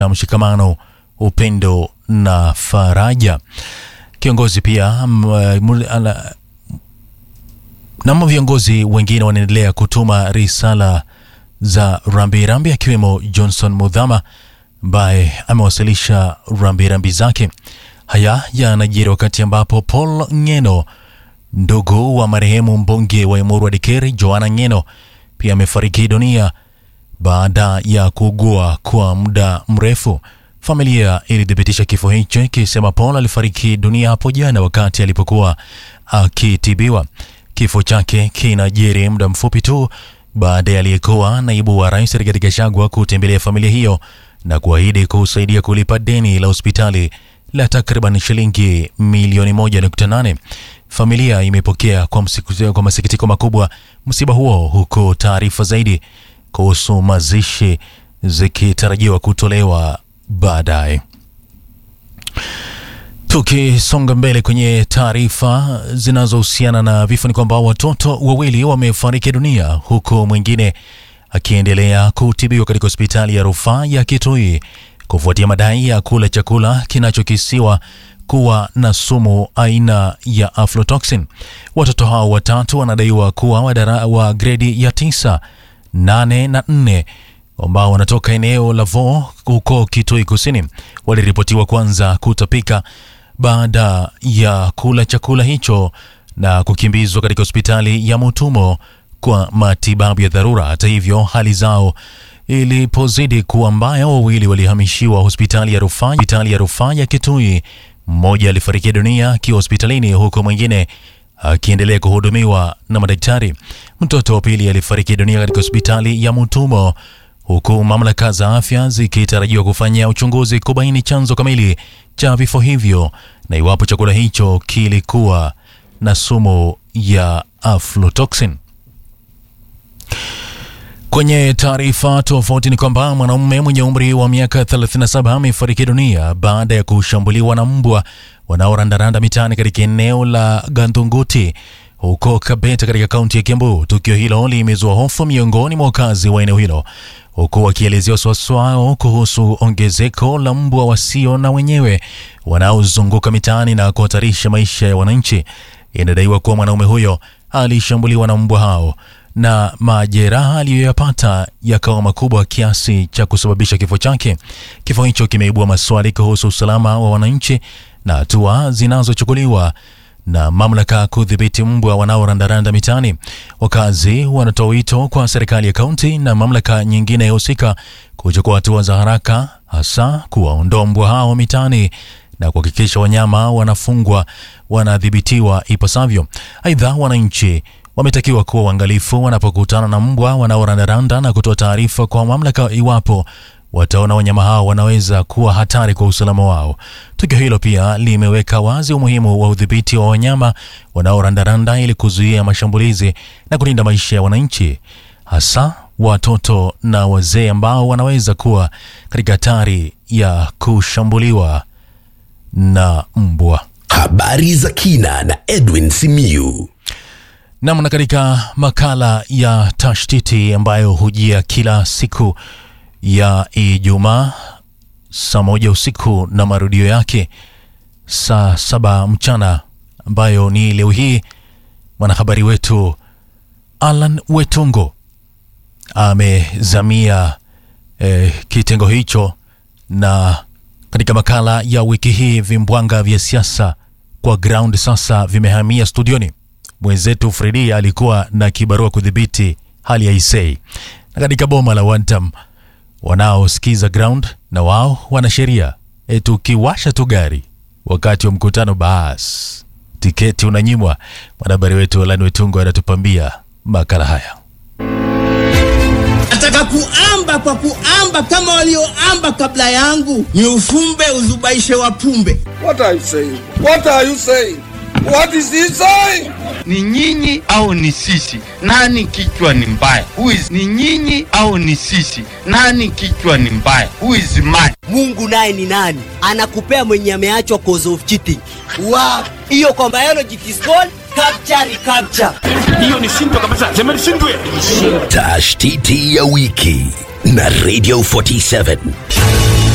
na mshikamano, upendo na faraja. Kiongozi pia namo viongozi wengine wanaendelea kutuma risala za rambirambi akiwemo Johnson Mudhama ambaye amewasilisha rambirambi zake. Haya yanajiri wakati ambapo Paul Ng'eno, ndugu wa marehemu mbunge wa Emuru wa Dikeri Joanna Ng'eno, pia amefariki dunia baada ya kuugua kwa muda mrefu. Familia ilithibitisha kifo hicho ikisema Paul alifariki dunia hapo jana wakati alipokuwa akitibiwa. Kifo chake kinajiri muda mfupi tu baada ya aliyekuwa naibu wa rais Rigathi Gachagua kutembelea familia hiyo na kuahidi kusaidia kulipa deni la hospitali la takriban shilingi milioni 1.8. Familia imepokea kwa, kwa masikitiko makubwa msiba huo, huku taarifa zaidi kuhusu mazishi zikitarajiwa kutolewa baadaye. Tukisonga mbele kwenye taarifa zinazohusiana na vifo ni kwamba watoto wawili wamefariki dunia huku mwingine akiendelea kutibiwa katika hospitali ya rufaa ya Kitui kufuatia madai ya kula chakula kinachokisiwa kuwa na sumu aina ya aflatoxin. Watoto hao watatu wanadaiwa kuwa wadara wa gredi ya tisa, nane na nne ambao wanatoka eneo la Vo huko Kitui Kusini waliripotiwa kwanza kutapika baada ya kula chakula hicho na kukimbizwa katika hospitali ya Mutumo kwa matibabu ya dharura. Hata hivyo, hali zao ilipozidi kuwa mbaya, wawili walihamishiwa hospitali ya rufaa hospitali ya rufaa ya Kitui. Mmoja alifariki dunia akiwa hospitalini huku mwingine akiendelea kuhudumiwa na madaktari. Mtoto wa pili alifariki dunia katika hospitali ya Mutumo huku mamlaka za afya zikitarajiwa kufanya uchunguzi kubaini chanzo kamili cha vifo hivyo na iwapo chakula hicho kilikuwa na sumu ya aflatoxin. Kwenye taarifa tofauti ni kwamba mwanaume mwenye umri wa miaka 37 amefariki dunia baada ya kushambuliwa na mbwa wanaorandaranda mitaani katika eneo la Gandunguti huko Kabeta katika kaunti ya Kiambu. Tukio hilo limezua hofu miongoni mwa wakazi wa eneo hilo huku wakielezea wasiwasi wao kuhusu ongezeko la mbwa wasio na wenyewe wanaozunguka mitaani na kuhatarisha maisha ya wananchi. Inadaiwa kuwa mwanaume huyo alishambuliwa na mbwa hao na majeraha aliyoyapata yakawa makubwa kiasi cha kusababisha kifo chake. Kifo hicho kimeibua maswali kuhusu usalama wa wananchi na hatua zinazochukuliwa na mamlaka kudhibiti mbwa wanaorandaranda mitaani. Wakazi wanatoa wito kwa serikali ya kaunti na mamlaka nyingine husika kuchukua hatua za haraka, hasa kuwaondoa mbwa hao mitaani na kuhakikisha wanyama wanafungwa wanadhibitiwa ipasavyo. Aidha, wananchi wametakiwa kuwa uangalifu wanapokutana na mbwa wanaorandaranda na kutoa taarifa kwa mamlaka iwapo wataona wanyama hao wanaweza kuwa hatari kwa usalama wao. Tukio hilo pia limeweka wazi umuhimu wa udhibiti wa wanyama wanaorandaranda ili kuzuia mashambulizi na kulinda maisha ya wananchi, hasa watoto na wazee ambao wanaweza kuwa katika hatari ya kushambuliwa na mbwa. Habari za kina na Edwin Simiyu. Namna katika makala ya tashtiti ambayo hujia kila siku ya Ijumaa saa moja usiku na marudio yake saa saba mchana, ambayo ni leo hii, mwanahabari wetu Alan Wetungo amezamia eh, kitengo hicho, na katika makala ya wiki hii vimbwanga vya siasa kwa ground sasa vimehamia studioni. Mwenzetu Fredi alikuwa na kibarua kudhibiti hali ya Isei, na katika boma la Wantam wanaosikiza ground na wao wana sheria eti ukiwasha tu gari wakati wa mkutano, basi tiketi unanyimwa. Mwanahabari wetu Alani Wetungo anatupambia makala haya. Nataka kuamba kwa kuamba kama walioamba kabla yangu, ni ufumbe uzubaishe wapumbe. What are you saying? What are you saying? What is he saying? Ni nyinyi au ni sisi? Nani kichwa ni mbaya? Who is ni nyinyi au ni sisi? Nani kichwa ni mbaya? Who is mad? Mungu naye ni nani? Anakupea mwenye ameachwa cause of cheating. Wow. Hiyo kwa biology it is called capture recapture. hiyo ni shindwa kabisa sema nishindwe Tashtiti ya wiki na Radio 47.